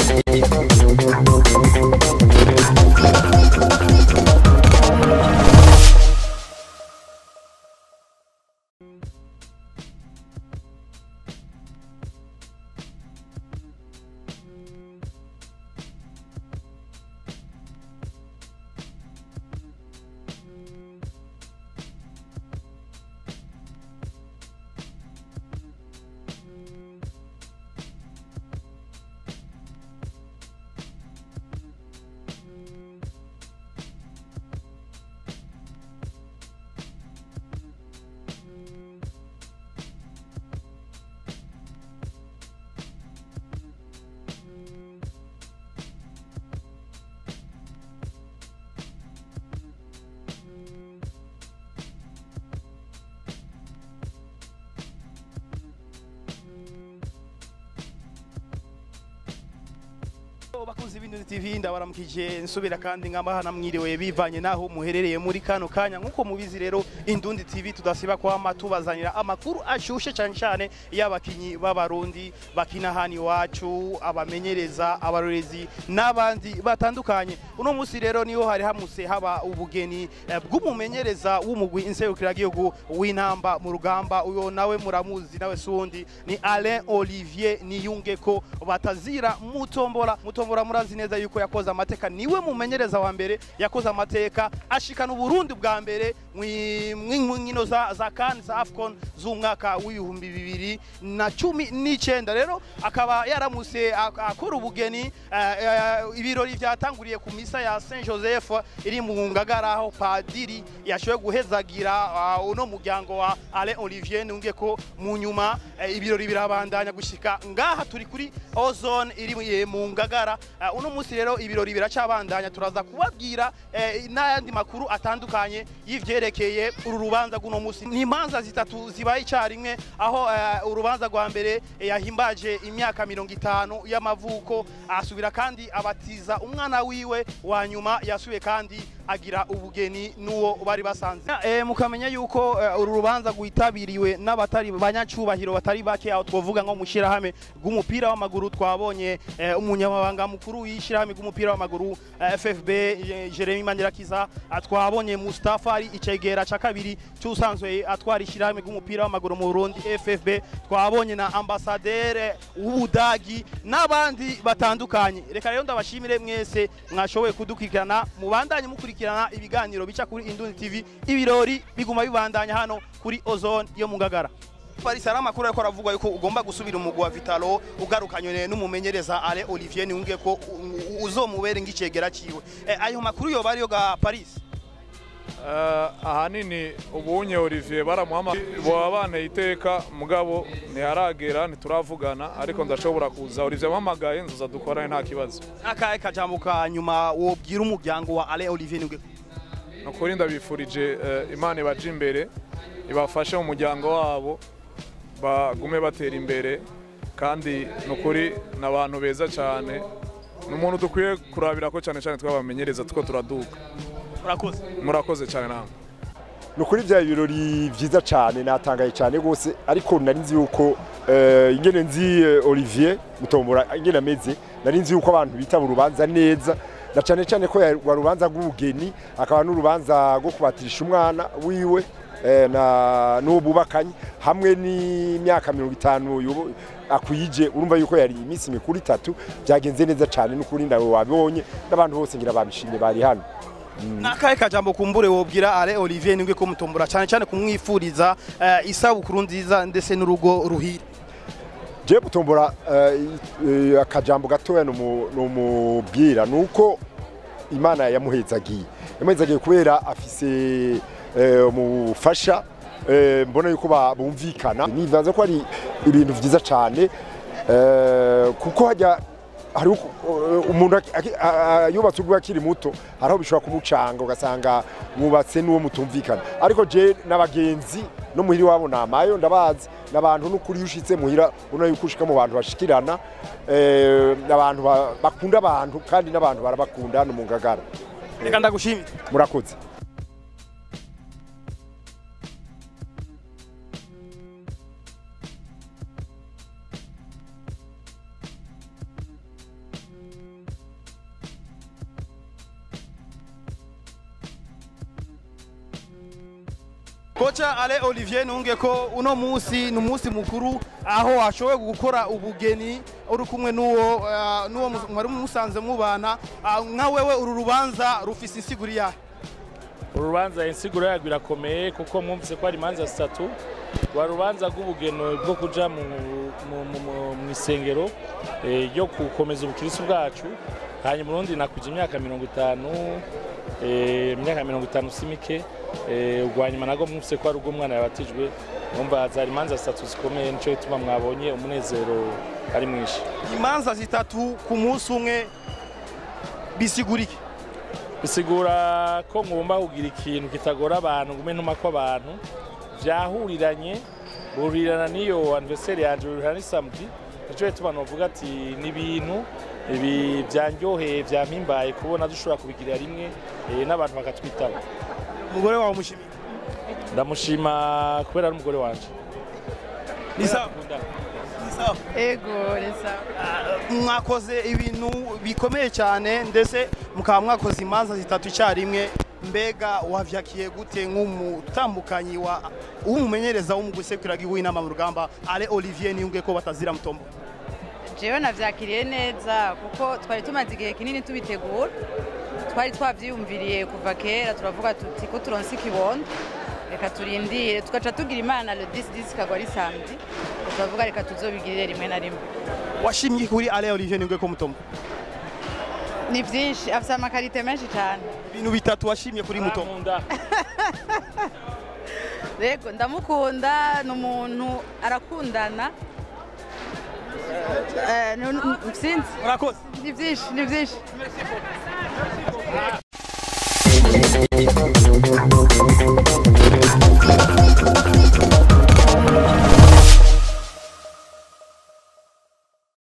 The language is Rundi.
bakunzi b'Indundi TV ndabaramukije nsubira kandi nk'amahana mwiriwe bivanye naho muherereye muri kano kanya nk'uko mubizi rero Indundi TV tudasiba kwama tubazanira amakuru ashushe cyane cyane y'abakinyi b'abarundi bakina hano iwacu abamenyereza abarorezi n'abandi batandukanye uno munsi rero niho hari hamuse haba ubugeni eh, bw'umumenyereza w'umugwi inserukiragihugu w'intamba mu rugamba uyo nawe muramuzi nawe sundi ni Alain Olivier Niyungeko batazira mutombora mutombora murazi neza yuko yakoze amateka niwe mumenyereza wa mbere yakoze amateka ashikana uburundi bwa mbere mwinkino za, za kan za afcon z'umwaka w'ibihumbi bibiri na cumi n'icenda rero akaba yaramuse ak- akora ubugeni eh, eh, ibirori vyatanguriye ku misa ya saint joseph iri mu ngagara aho padiri yashoboye guhezagira ah, uno muryango wa alain olivier nunge ko mu nyuma eh, ibirori birabandanya gushika ngaha turi kuri ozone iri eh, mu ngagara Eh, uno munsi rero ibirori biracabandanya turaza kubabwira eh, n'ayandi makuru atandukanye y'ivyerekeye uru rubanza rw'uno munsi ni imanza zitatu zibaye icarimwe aho eh, urubanza rwa mbere eh, yahimbaje imyaka mirongo itanu y'amavuko asubira kandi abatiza umwana wiwe wa nyuma yasubiye kandi agira ubugeni n'uwo bari basanze eh, mukamenya yuko eh, uru rubanza rwitabiriwe n'abatari banyacubahiro batari bake aho twovuga nko mu shirahamwe rw'umupira w'amaguru twabonye eh, umunyamabanga mukuru w'ishirahamwe rw'umupira w'amaguru eh, FFB eh, Jeremy Mandirakiza ah, twabonye Mustafa ari icegera ca kabiri cyusanzwe atwara ishirahamwe rw'umupira w'amaguru mu Burundi FFB twabonye na ambassadeur w'Ubudagi n'abandi batandukanye reka rero ndabashimire mwese mwashoboye kudukurikirana mubandanye mukurikirana ibiganiro bica kuri Indundi TV ibirori biguma bibandanya hano kuri Ozone yo mu Ngagara Paris ari amakuru ariko aravugwa yuko ugomba gusubira umugwi wa Vitalo ugarukanywe n'umumenyereza Ale Olivier Niyunge ko u- uzomubere ngicegera ciwe Eh, ayo makuru yoba ariyo ga Paris Eh, ahanini ubunye Olivier baramuhama baba banteye iteka mugabo ntiharagera ntituravugana ariko ndashobora kuza Olivier ampamagaye nzuza dukorane nta kibazo akahe kajambo ka nyuma wobwira umuryango wa Ale Olivier Niyunge nukuri ndabifurije eh, imana ibaje imbere ibafashe mu muryango wabo bagume batera imbere kandi nukuri ni abantu beza cyane ni umuntu dukwiye kurabira ko cyane cyane twabamenyereza tuko turaduka urakoze murakoze cyane namwe ni ukuri bya birori byiza cyane natangaye cyane rwose ariko nari nzi yuko eh, ingene nzi eh, Olivier mutombora ingene ameze nari nzi yuko abantu bitaba urubanza neza na cyane cyane ko rwa rubanza rw'ubugeni akaba n'urubanza rwo kubatirisha umwana wiwe eh, na n'uwo bubakanye hamwe n'imyaka mirongo itanu yobo- akwije urumva yuko yari iminsi mikuru itatu byagenze neza cyane n'ukuri nawe wabibonye n'abantu bose ngira babishimye bari hano nakahe kajambo kumbure wobwira Ale Olivier Niyunge ko mutombora cyane cyane kumwifuriza eh, isabukuru nziza ndetse n'urugo ruhire je gutombora eh, eh, akajambo gatoya numu- numubwira nuko imana yamuhezagiye yamuhezagiye kubera afise eh, umufasha eh, mbona yuko ba- bumvikana nivanze ko ari ibintu vyiza cane eh, kuko hajya hari uku- eh, umuntu aki- aki- a- a- yubatse urwe akiri muto hariho bishobora kumucanga ugasanga mwubatse n'uwo mutumvikana ariko je n'abagenzi no muhira iwabo namayo ndabazi n'abantu n'ukuri iyo ushitse muhira ubona yuko ushika mu bantu bashikirana eh, abantu ba- bakunda abantu kandi n'abantu barabakunda hano mu ngagara reka ndagushimire murakoze koca ale olivier ntunge ko uno munsi ni umunsi mukuru aho washoboye gukora ubugeni uri kumwe n'uwo ah, n'uwo mu- mwari musanze mubana Ah, nka wewe uru rubanza rufise insiguri yahe uru rubanza insiguro yarwo irakomeye kuko mwumvise ko hari imanza zitatu rwa rubanza rw'ubugeno bwo kuja mu, mu, mu, mu, mu isengero eh, ryo gukomeza ubukirisi bwacu hanyuma urundi nakuja imyaka mirongo itanu eh, imyaka mirongo itanu si mike eh, urwa nyuma nago mwumvise ko ari ubw'umwana yabatijwe mwumva zari imanza zitatu zikomeye nico gituma mwabonye umunezero ari mwinshi imanza zitatu ku munsi umwe bisigurike bisigura ko ngomba kugira ikintu kitagora abantu ngume ntuma ko abantu vyahuriranye buhurirana n'iyo anniversaire yanje buhurirana ni samedi nico gituma novuga ati ni ibintu ibi vyanryoheye vyampimbaye kubona dushobora kubigirira rimwe eh, n'abantu bakatwitaba umugore wawe mushimiye ndamushima kubera ari umugore wanje ni sawa ni sawa ego resa mwakoze ibintu bikomeye cyane ndetse mukaba mwakoze imanza zitatu icyarimwe mbega wavyakiye gute nk'umutambukanyi wa w'umumenyereza w'umugusekuraga w'inama mu rugamba ale olivier niyunge ko batazira mutombo jewe navyakiriye neza kuko twari tumaze igihe kinini tubitegura twari twavyiyumviriye kuva kera turavuga tuti ko turonse ikibondo reka turindire tugaca tugira imana le 10 kagwa ari samedi turavuga reka tuzobigirire rimwe na rimwe washimye kuri ale olivier niyunge ko mutombo ni vyinshi afise amakarite menshi cane ibintu bitatu washimye kuri mutombo Nkunda. rego ndamukunda ni umuntu arakundana Eh, ni- ni- sinzi murakoze ni vyinshi ni vyinshi Thank you.